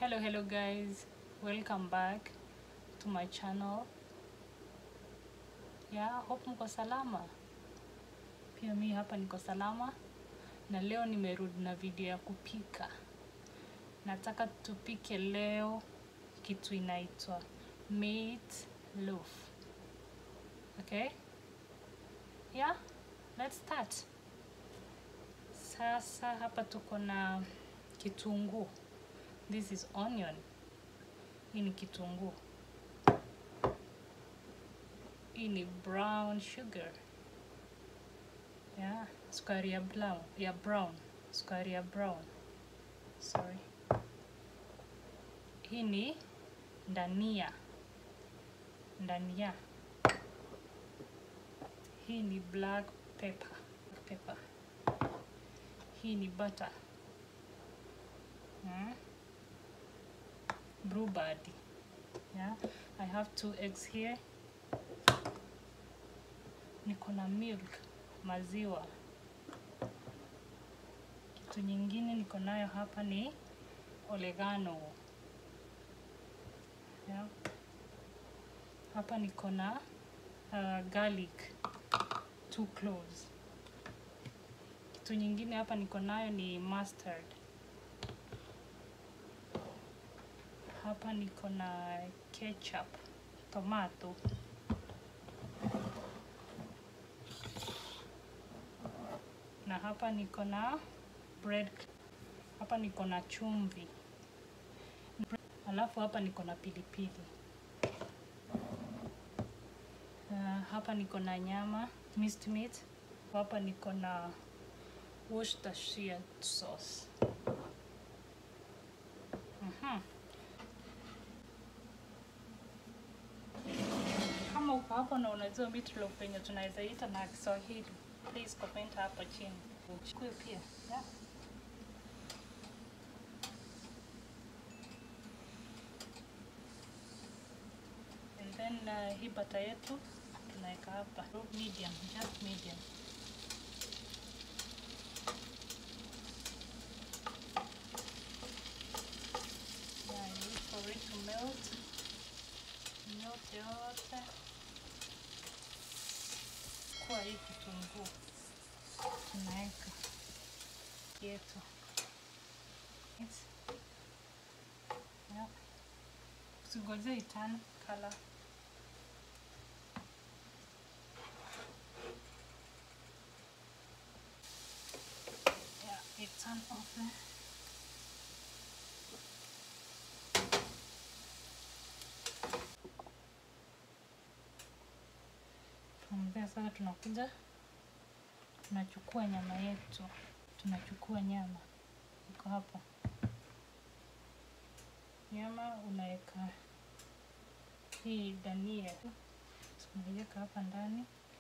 hello hello guys welcome back to my channel yeah hope mko salama pia mi hapa niko salama na leo nimerudi na video ya kupika nataka tupike leo kitu inaitwa meat loaf okay yeah let's start sasa hapa tuko na kitunguu this is onion hii ni kitunguu hii ni brown sugar yeah sukari ya brown ya brown sukari ya brown sorry hii ni ndania ndania hii ni black pepper pepper hii ni butter mm. brew body yeah i have two eggs here niko na milk maziwa kitu nyingine niko nayo hapa ni oregano yeah. hapa niko na uh, garlic two cloves kitu nyingine hapa niko nayo ni mustard hapa niko na ketchup tomato na hapa niko na bread hapa niko na chumvi alafu hapa niko na pilipili uh, hapa niko na nyama minced meat hapa niko na Worcestershire sauce Mhm. kama uko hapo na unajua meatloaf penye tunaweza ita na Kiswahili, please comment hapo chini. Uchukue pia yeah. And then uh, hii bata yetu tunaweka hapa medium, just medium. Yeah, you need for it to melt. Melt yote kwa hii kitunguu tunaweka yetu It's, yeah. Usigoje itan color. Yeah, it turn off there. From there sasa tunakuja tunachukua nyama yetu, tunachukua nyama iko hapa. Nyama unaweka hii dania tunaiweka hapa ndani,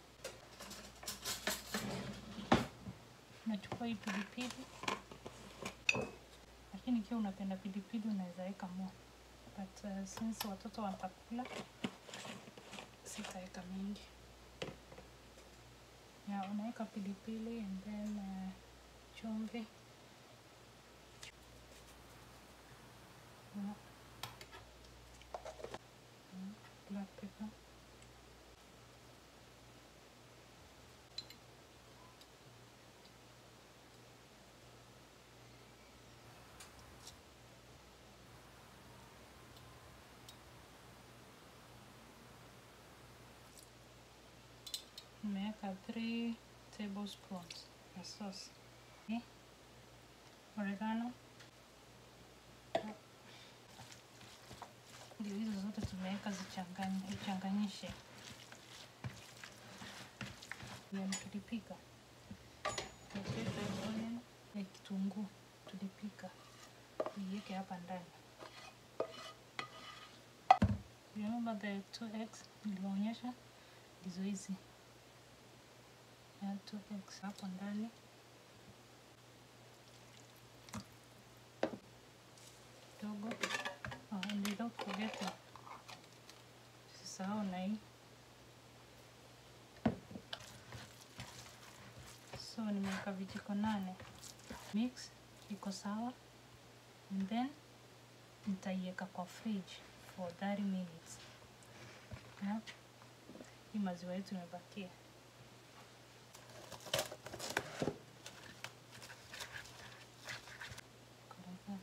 unachukua hii pilipili, lakini ikiwa unapenda pilipili unaweza weka more, but uh, since watoto watakula sitaweka mingi ya unaweka pilipili and then uh, chumvi yeah. Mm, black pepper nimeweka 3 tablespoons ya sauce okay. oregano ndio hizo zote tumeweka zichanganyishe yani tulipika onion ya kitunguu tulipika iweke hapa ndani remember the two eggs niliwaonyesha ndizo hizi add two eggs hapo ndani kidogo oh, and without forgetting sisahau na hii so nimeweka vijiko nane mix iko sawa and then nitaiweka kwa fridge for 30 minutes yeah? hii maziwa yetu imebakia Koroga.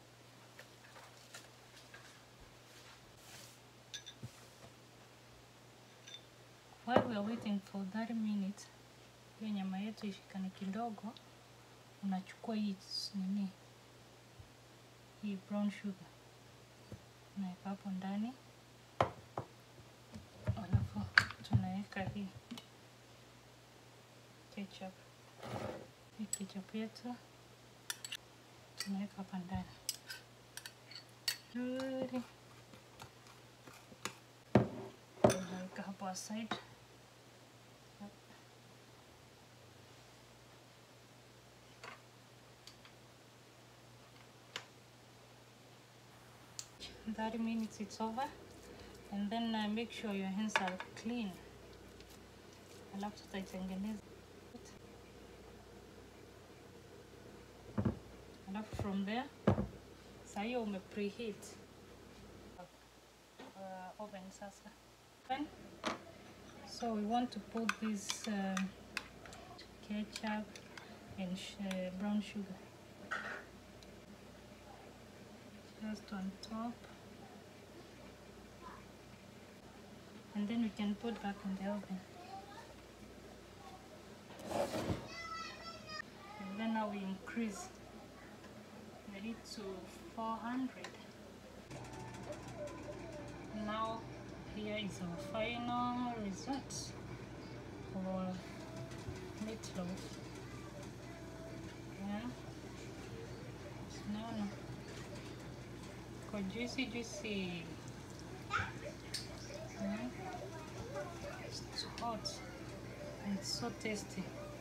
While we are waiting for 30 minutes, hiyo nyama yetu ishikane kidogo, unachukua hii s- nini, hii brown sugar unaweka hapo ndani, alafu tunaweka hii ketchup. Hii ketchup yetu tunaweka hapa ndani nzuri, unaweka hapo aside. Thirty minutes it's over, and then uh, make sure your hands are clean. Alafu tutaitengeneza alafu from there saa hiyo ume preheat uh, oven sasa Oven. so we want to put this um, ketchup and sh uh, brown sugar just on top and then we can put back in the oven and then now we increase the heat to 400 now here is our final result for meatloaf yeah no for juicy juicy yeah. it's hot and it's so tasty